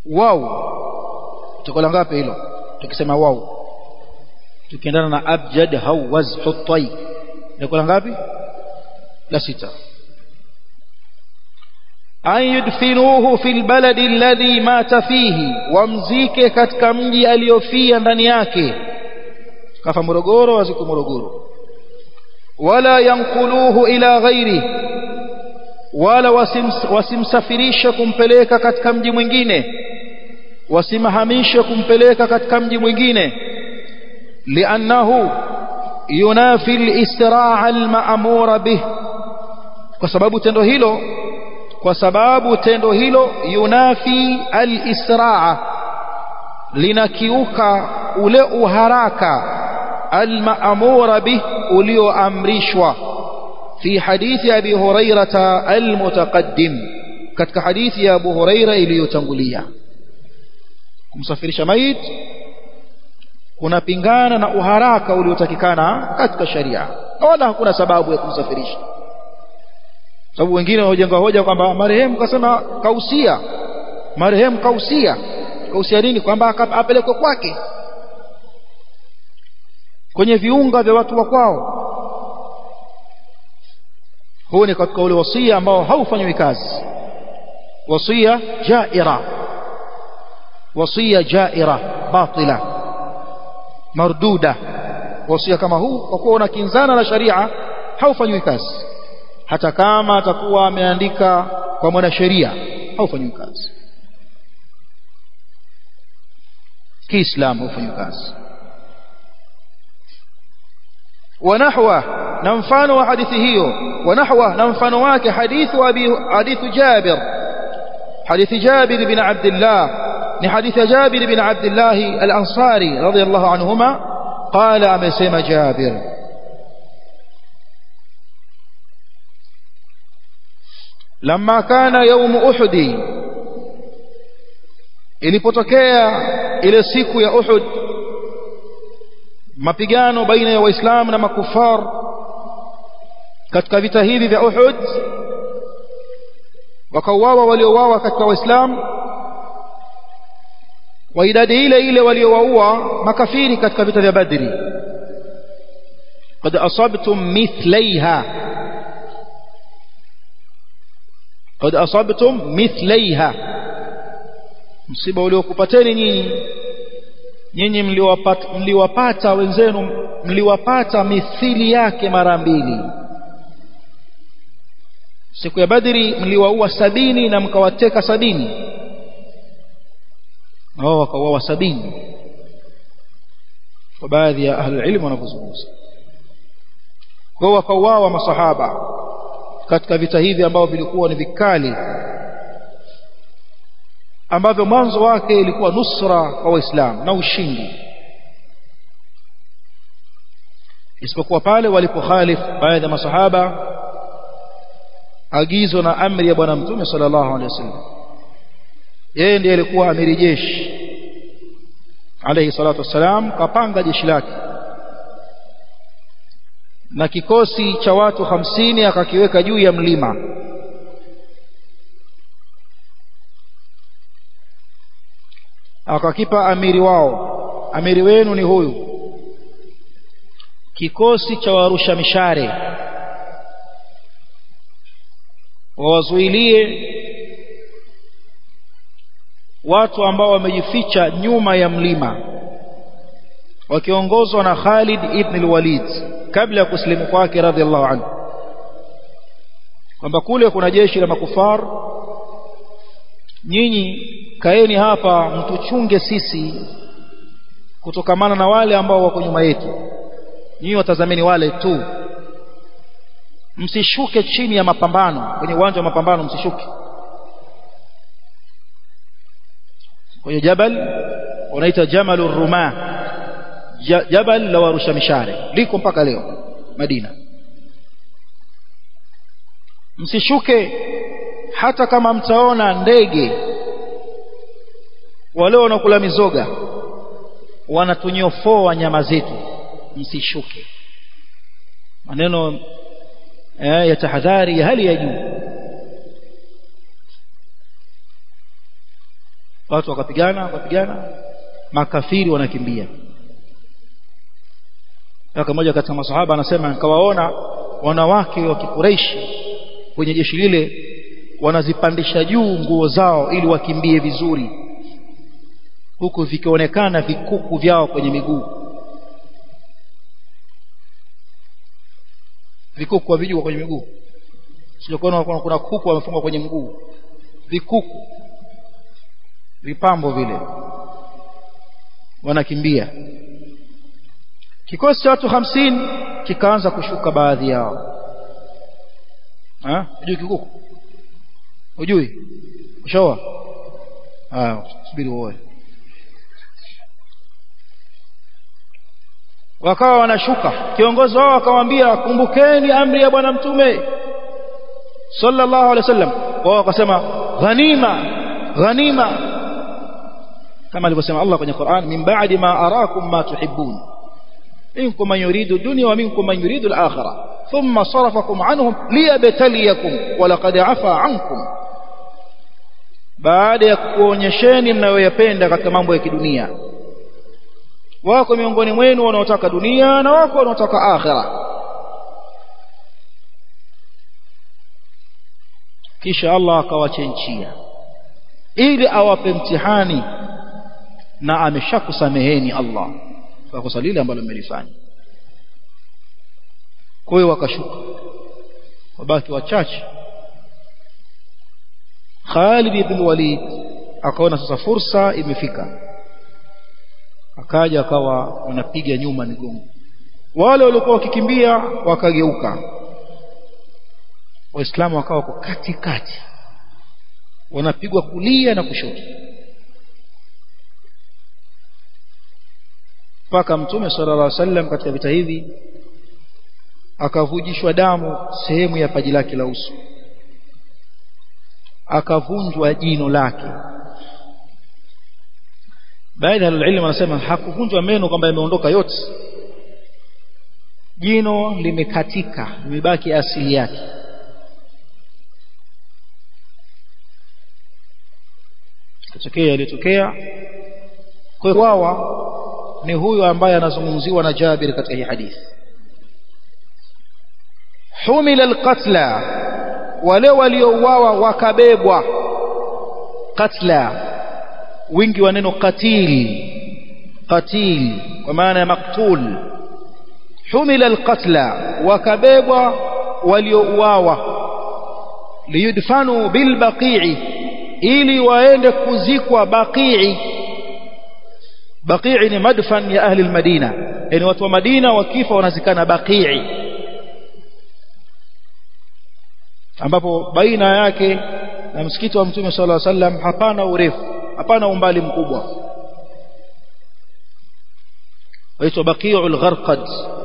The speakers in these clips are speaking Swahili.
wau tuko la ngapi hilo tukisema wau tukiendana na abjad hawaz hutai tuko la ngapi la sita an yudfinuhu fil baladi alladhi mata fihi wamzike katika mji aliyofia ndani yake kafa Morogoro aziko Morogoro wala yankuluhu ila ghairi wala wasimsafirishe kumpeleka katika mji mwingine wasimhamishe kumpeleka katika mji mwingine liannahu yunafi al-israa al-ma'mura bih kwa sababu tendo hilo kwa sababu tendo hilo yunafi al-israa linakiuka ule uharaka al-ma'mura bih ulioamrishwa في حديث أبي هريرة المتقدم كتك حديث يا أبو هريرة iliyotangulia kumsafirisha mait kunapingana na uharaka uliotakikana katika sharia wala hakuna sababu ya kumsafirisha sababu wengine wajenga hoja kwamba marehemu kasema kausia marehemu kausia kausia nini kwamba apelekwe kwake kwenye viunga vya watu wa kwao huu ni katika ule wasia ambao haufanywi kazi wasia jaira wasia jaira batila marduda wasia kama huu kwa kuwa unakinzana na sharia haufanywi kazi hata kama atakuwa ameandika kwa mwanasheria haufanywi kazi kiislamu haufanywi kazi ونحوه نمفان وحديثه ونحوه نمفان واك حديث أبي حديث جابر حديث جابر بن عبد الله لحديث جابر بن عبد الله الأنصاري رضي الله عنهما قال أمسيم جابر لما كان يوم أحد ilipotokea ile siku ya Uhud mapigano baina ya waislamu na makufar katika vita hivi vya Uhud wakauawa waliouawa katika waislamu wa idadi ile ile waliowaua makafiri katika vita vya Badri قد أصبتم مثليها قد أصبتم مثليها msiba uliokupateni nyinyi nyinyi mliwapata, mliwapata wenzenu mliwapata mithili yake mara mbili siku ya badri mliwaua sabini na mkawateka sabini wao wakauawa sabini kwa baadhi ya ahlulilmu wanavyozungumza kwao wakauawa masahaba katika vita hivi ambavyo vilikuwa ni vikali ambavyo mwanzo wake ilikuwa nusra kwa waislamu na ushindi isipokuwa pale walipokhalif baadhi ya masahaba agizo na amri ya bwana mtume sallallahu alaihi wasallam yeye ndiye alikuwa amiri jeshi alayhi salatu wassalam kapanga jeshi lake na kikosi cha watu hamsini akakiweka juu ya mlima akakipa amiri wao amiri wenu ni huyu kikosi cha warusha mishare wawazuilie watu ambao wamejificha nyuma ya mlima wakiongozwa na Khalid ibn al-Walid kabla ya kusilimu kwake radhiallahu anhu kwamba kule kuna jeshi la makufar nyinyi kaeni hapa mtuchunge sisi kutokamana na wale ambao wako nyuma yetu nyinyi watazameni wale tu msishuke chini ya mapambano kwenye uwanja wa mapambano msishuke kwenye jabal unaita jamalur ruma jabal la warusha mishare liko mpaka leo Madina msishuke hata kama mtaona ndege wale wanakula mizoga wanatunyofoa nyama zetu msishuke maneno eh, ya tahadhari ya hali ya juu watu wakapigana wakapigana makafiri wanakimbia kaka mmoja katika masahaba anasema nikawaona wanawake wa Kikureishi kwenye jeshi lile wanazipandisha juu nguo zao ili wakimbie vizuri huku vikionekana vikuku vyao kwenye miguu vikuku havijua kwenye miguu sijakuona kuna, kuna kuku wamefungwa kwenye mguu vikuku vipambo vile wanakimbia kikosi cha watu hamsini kikaanza kushuka baadhi yao ha hujui kikuku hujui ushaoa ah subiri uoe wakawa wanashuka kiongozi wao akamwambia kumbukeni amri ya bwana mtume sallallahu alaihi wasallam wao wakasema ghanima ghanima kama alivyosema Allah kwenye Qur'an min ba'di ma arakum ma tuhibbun minkum man yuridu dunya wa minkum man yuridu al-akhirah thumma sarafakum anhum liyabtaliyakum wa laqad afa ankum baada ya kuonyesheni mnayoyapenda katika mambo ya kidunia wako miongoni mwenu wanaotaka dunia na wako wanaotaka akhira kisha Allah akawachenchia ili awape mtihani na ameshakusameheni Allah kwa kosa lile ambalo mmelifanya kwa hiyo wakashuka wabaki wachache Khalid ibn Walid akaona sasa fursa imefika akaja akawa wanapiga nyuma migongo wale waliokuwa wakikimbia wakageuka waislamu wakawa wako katikati wanapigwa kulia na kushoto mpaka mtume sallallahu alaihi wasallam katika vita hivi akavujishwa damu sehemu ya paji lake la uso akavunjwa jino lake baadhi ya ilmu wanasema hakuvunjwa meno kwamba yameondoka yote jino limekatika limebaki asili yake kitokea yalitokea kwa kwawa ni huyu ambaye anazungumziwa na Jabir katika hii hadithi humila alqatla wale waliouawa wakabebwa katla wingi wa neno qatil qatil kwa maana ya maktul humila alqatla wakabebwa waliouawa liyudfanu bilbaqi'i ili waende kuzikwa baqii baqii ni madfan ya ahli almadina yani watu wa madina wakifa wanazikana baqii ambapo baina yake na msikiti wa mtume sallallahu alaihi wasallam hapana urefu hapana umbali mkubwa waitwa baqiul gharqad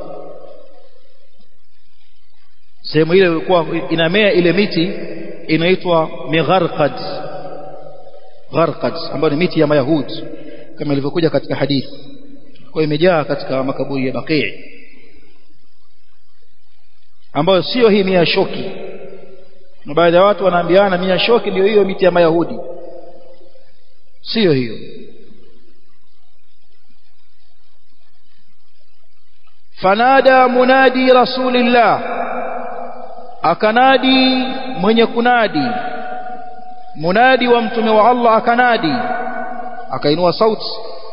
sehemu ile ilikuwa inamea ile miti inaitwa migharqad gharqad ambayo ni miti ya mayahudi kama ilivyokuja katika hadithi kwa imejaa katika makaburi ya baqi ambayo sio hii mia shoki na baadhi ya watu wanaambiana mia shoki ndio hiyo miti ya mayahudi sio hiyo fanada munadi rasulillah akanadi mwenye kunadi munadi wa mtume wa Allah akanadi akainua sauti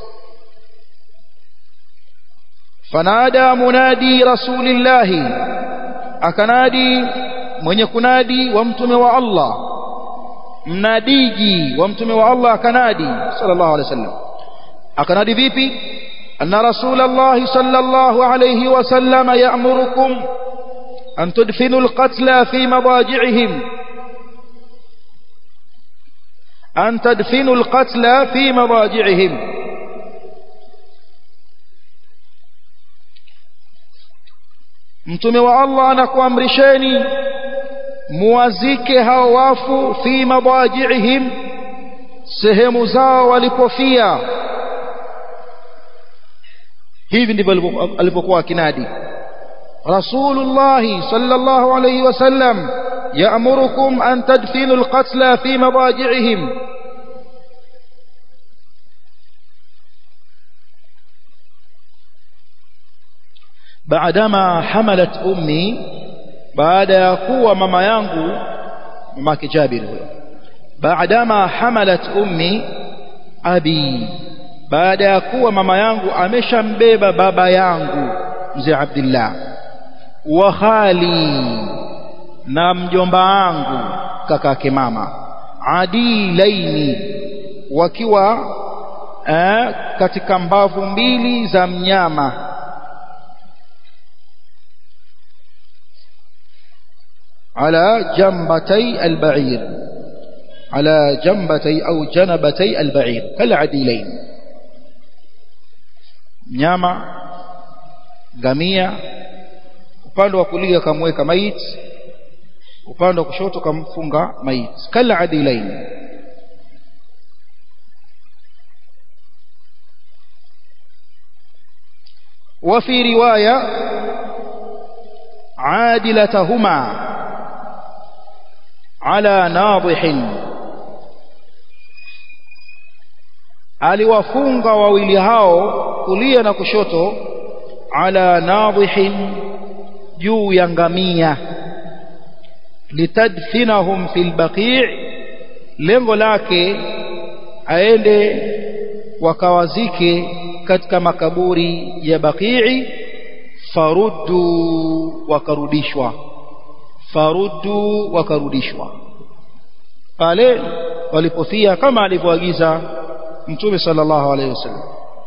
fanada munadi rasulillah akanadi mwenye kunadi wa mtume wa Allah mnadiji wa mtume wa Allah akanadi sallallahu alaihi wasallam akanadi vipi anna rasulullah sallallahu alaihi wasallam ya'murukum an tudfinu alqatla fi madaji'ihim an tadfinu alqatla fi madaji'ihim mtume wa Allah anakuamrisheni muwazike hao wafu fi madaji'ihim sehemu zao walipofia hivi ndivyo alipokuwa akinadi rasulullah sallallahu alayhi wasallam ya'murukum an tadfinu alqatla fi madaji'ihim baadama hamalat ummi baada ya kuwa mama yangu mamake Jabir huyo baadama hamalat ummi abi baada ya kuwa mama yangu ameshambeba baba yangu mzee Abdullah wa khali na mjomba wangu kakake mama adilaini wakiwa eh, katika mbavu mbili za mnyama على جنبتي البعير على جنبتي أو جنبتي البعير كالعديلين mnyama gamia upande wa kulia kamweka maiti upande wa kushoto kamfunga maiti kala adilain وفي رواية عادلتهما على ناضح aliwafunga wawili hao kulia na kushoto ala nadhihin juu ya ngamia litadfinahum fil baqi' lengo lake aende wakawazike katika makaburi ya baqii faruddu wakarudishwa faruddu wakarudishwa pale walipofia kama alivyoagiza mtume sallallahu alaihi wasallam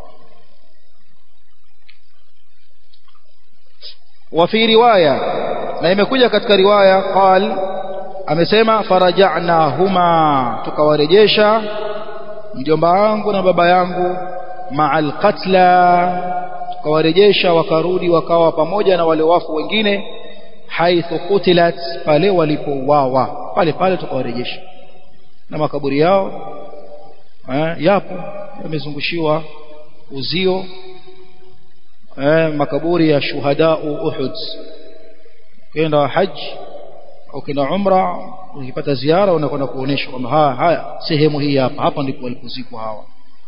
وفي روايه na imekuja katika riwaya qal amesema faraja'nahuma tukawarejesha mjomba wangu na baba yangu ma'al qatla tukawarejesha wakarudi wakawa pamoja na wale wafu wengine haithu kutilat pale walipouawa pale pale tukawarejesha na makaburi yao eh, yapo yamezungushiwa uzio eh, makaburi ya shuhadau Uhud ukienda haji au kenda umra ukipata ziara unakwenda kuonesha kwamba haya haya sehemu hii hapa hapa ndipo walipozikwa hawa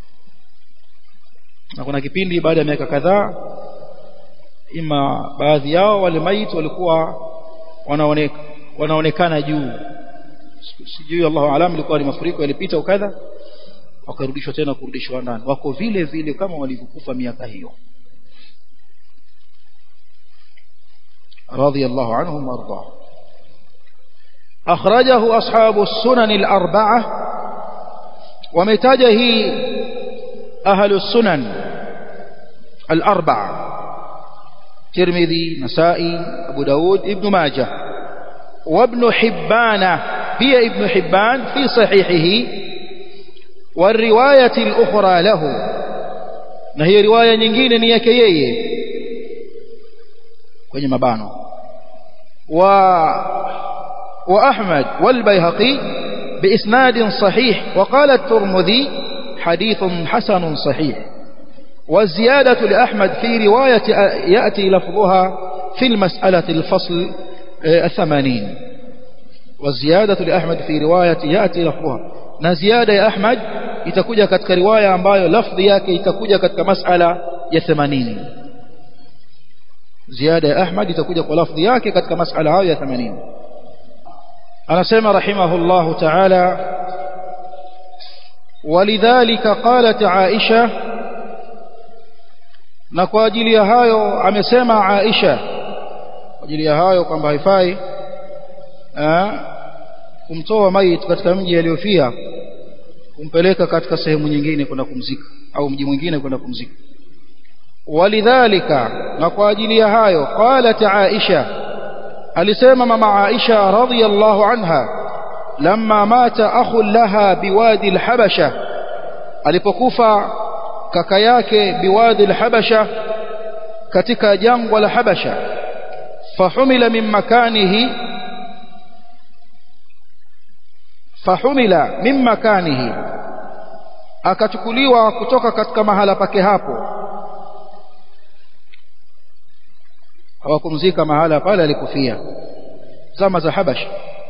na kuna kipindi baada ya miaka kadhaa ima baadhi yao wale maiti walikuwa wanaoneka wanaonekana juu sijui Allahu alam ilikuwa ni mafuriko yalipita ukadha wakarudishwa tena kurudishwa ndani wako vile vile kama walivyokufa miaka hiyo رضي الله عنهم وارضاه أخرجه أصحاب السنن الأربعة ومتاجه أهل السنن الأربعة ترمذي نسائي أبو داود ابن ماجه وابن حبان هي ابن حبان في صحيحه والرواية الأخرى له نهي رواية nyingine ni yake yeye kwenye mabano wa wa Ahmad wal Baihaqi بإسناد صحيح وقال الترمذي حديث حسن صحيح والزيادة لأحمد في رواية يأتي لفظها في المسألة الفصل الثمانين والزيادة لأحمد في رواية يأتي لفظها نزيادة يا أحمد itakuja katika riwaya ambayo lafdhi yake itakuja katika masala ya 80 ziada ya Ahmad itakuja kwa lafdhi yake katika masala hayo ya 80 anasema rahimahullah ta'ala ولذلك قالت عائشة na kwa ajili ya hayo amesema Aisha kwa ajili ya hayo kwamba haifai kumtoa maiti katika mji aliyofia kumpeleka katika sehemu nyingine kwenda kumzika au mji mwingine kwenda kumzika walidhalika na kwa ajili ya hayo qalat Aisha alisema mama Aisha radhiyallahu anha lamma mata akhun laha biwadi al-habasha alipokufa kaka yake biwadi al-habasha katika jangwa la habasha fahumila min makanihi fahumila min makanihi akachukuliwa kutoka katika mahala pake hapo hawakumzika mahala pale alikufia zama za habasha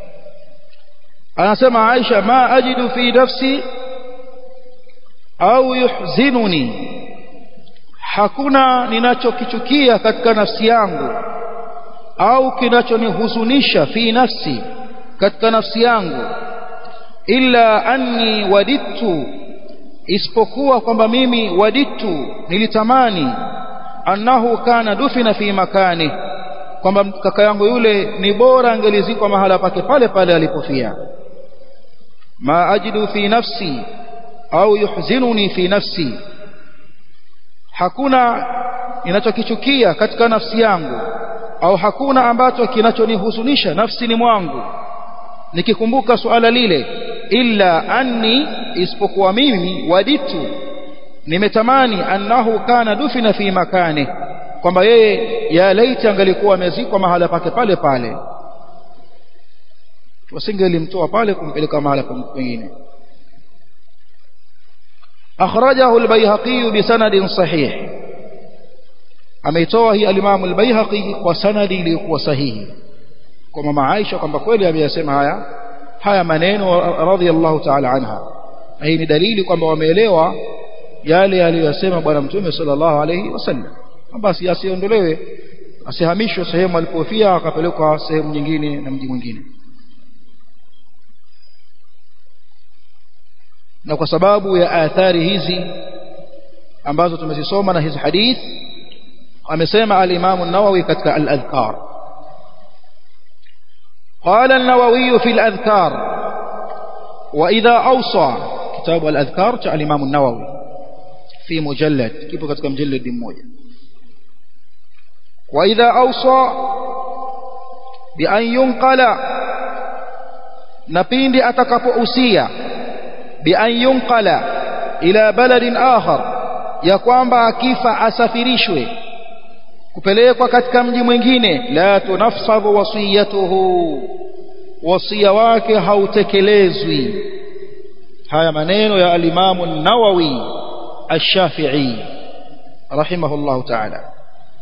anasema Aisha ma ajidu fi nafsi au yuhzinuni hakuna ninachokichukia katika nafsi yangu au kinachonihuzunisha fi nafsi katika nafsi yangu illa anni wadittu isipokuwa kwamba mimi wadittu nilitamani annahu kana dufina fi makani kwamba kaka yangu yule ni bora angelizikwa mahala pake pale pale alipofia ma ajidu fi nafsi au yuhzinuni fi nafsi hakuna ninachokichukia katika nafsi yangu au hakuna ambacho kinachonihuzunisha nafsini mwangu nikikumbuka suala lile illa anni isipokuwa mimi waditu nimetamani annahu kana dufina fi makani kwamba yeye ya laiti angalikuwa amezikwa mahala pake pale pale wasingelimtoa pale kumpeleka mahala pengine أخرجه البيهقي بسند صحيح ameitoa hii alimamu albayhaqi kwa sanadi iliyokuwa sahihi kwa mama Aisha kwamba kweli ameyasema haya haya maneno radhiallahu ta'ala anha hii ni dalili kwamba wameelewa yale aliyosema bwana mtume sallallahu alayhi wasallam basi asiondolewe asihamishwe sehemu alipofia akapelekwa sehemu nyingine na mji mwingine na kwa sababu ya athari hizi ambazo tumezisoma na hizi hadith amesema al-Imam an-Nawawi katika al-Adhkar قال النووي في الأذكار وإذا أوصى كتاب الأذكار تاع الإمام النووي في مجلد كيف كتك مجلد موجة وإذا أوصى بأن ينقل نبيند أتكب أسيا بأن ينقل إلى بلد آخر ya kwamba akifa asafirishwe kupelekwa katika mji mwingine la tunafadhu wasiyatuhu wasia wake hautekelezwi haya maneno ya alimamu nawawi ash-shafi'i rahimahullahu ta'ala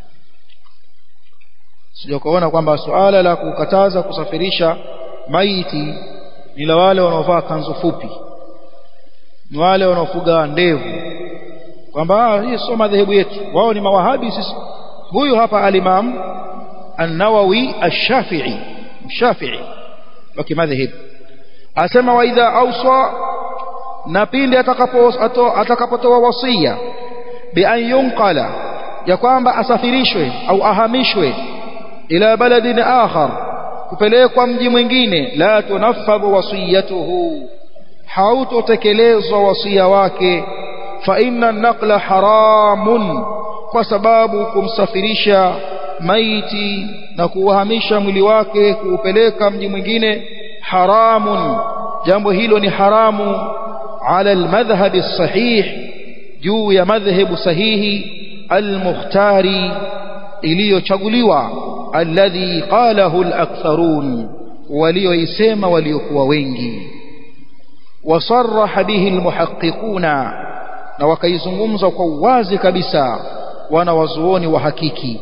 sio kuona kwamba suala la kukataza kusafirisha maiti ni la wale wanaovaa kanzu fupi ni wale wanaofuga ndevu kwamba hii sio madhehebu yetu wao ni mawahabi sisi huyu hapa alimam an-Nawawi ash-Shafi'i Shafi'i wa kimadhhab asema wa idha awsa na pindi atakapo atakapotoa wasia bi an yunqala ya kwamba asafirishwe au ahamishwe ila baladin akhar kupelekwa mji mwingine la tunaffadhu wasiyatuhu hautotekelezwa wasia wake fa inna an-naqla haramun kwa sababu kumsafirisha maiti na kuuhamisha mwili wake kuupeleka mji mwingine haramun jambo hilo ni haramu ala almadhhab sahih juu ya madhhabu sahihi almukhtari iliyochaguliwa alladhi qalahu alaktharun walioisema waliokuwa wengi wasarraha bihi almuhaqqiquna na wakaizungumza kwa uwazi kabisa wana wazuoni wa hakiki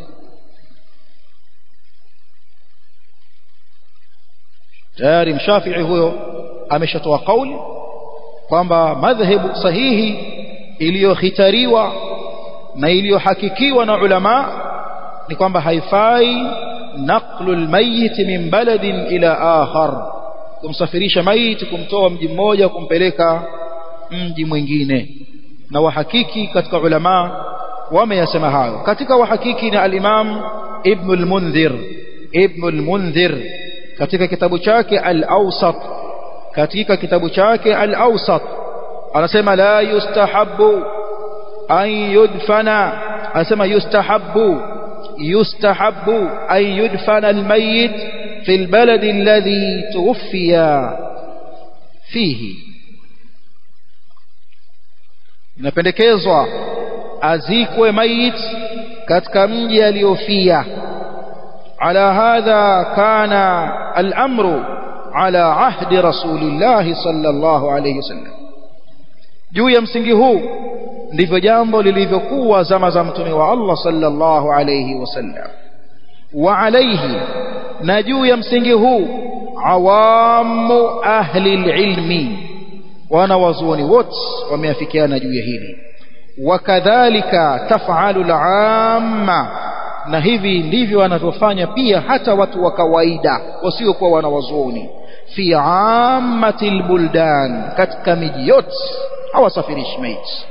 tayari mshafii huyo ameshatoa kauli kwamba madhhabu sahihi iliyohitariwa na iliyohakikiwa na ulama ni kwamba haifai naqlu almayit min baladin ila akhar kumsafirisha maiti kumtoa mji mmoja kumpeleka mji mwingine na wahakiki katika ulama wameyasema hayo katika wahakiki ni al-Imam Ibn al-Mundhir Ibn al-Mundhir katika kitabu chake al-Awsat katika kitabu chake al-Awsat anasema la yustahabbu an yudfana anasema yustahabbu yustahabbu an yudfana al-mayyit fi al-balad alladhi tuwfiya fihi inapendekezwa azikwe mayit katika mji aliyofia ala hadha kana al-amru ala ahdi rasulillah sallallahu alayhi wasallam juu ya msingi huu ndivyo jambo lilivyokuwa zama za mtume wa Allah sallallahu alayhi wasallam wa alayhi na juu ya msingi huu awamu ahli ilmi wana wazuoni wote wameafikiana juu ya hili wakadhalika taf'alu al-amma na hivi ndivyo wanavyofanya pia hata watu wa kawaida wasiokuwa wanawazuoni fi ammatil buldan katika miji yote hawasafirishi maiti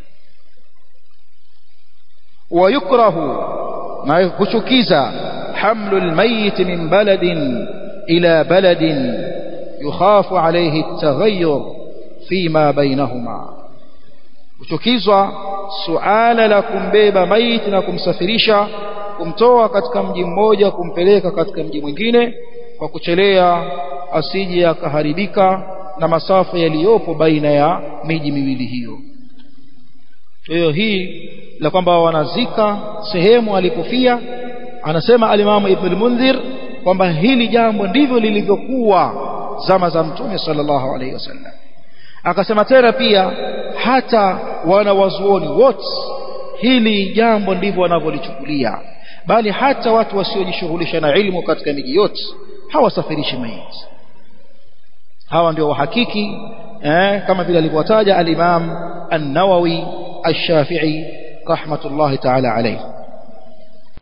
ويكره ما يكشكيزا حمل الميت من بلد إلى بلد يخاف عليه التغير فيما بينهما kuchukizwa suala la kumbeba maiti na kumsafirisha kumtoa katika mji mmoja kumpeleka katika mji mwingine kwa kuchelea asije akaharibika na masafa yaliyopo baina ya miji miwili hiyo hiyo hii la kwamba wanazika sehemu alipofia anasema alimamu ibn mundhir kwamba hili jambo ndivyo lilivyokuwa zama za mtume sallallahu alaihi wasallam akasema tena pia hata wanawazuoni wote hili jambo ndivyo wanavyolichukulia bali hata watu wasiojishughulisha na ilmu katika miji yote hawasafirishi maiti hawa ndio wahakiki eh, kama vile alivyotaja al-Imam an-Nawawi ash-Shafi'i rahmatullahi ta'ala alayhi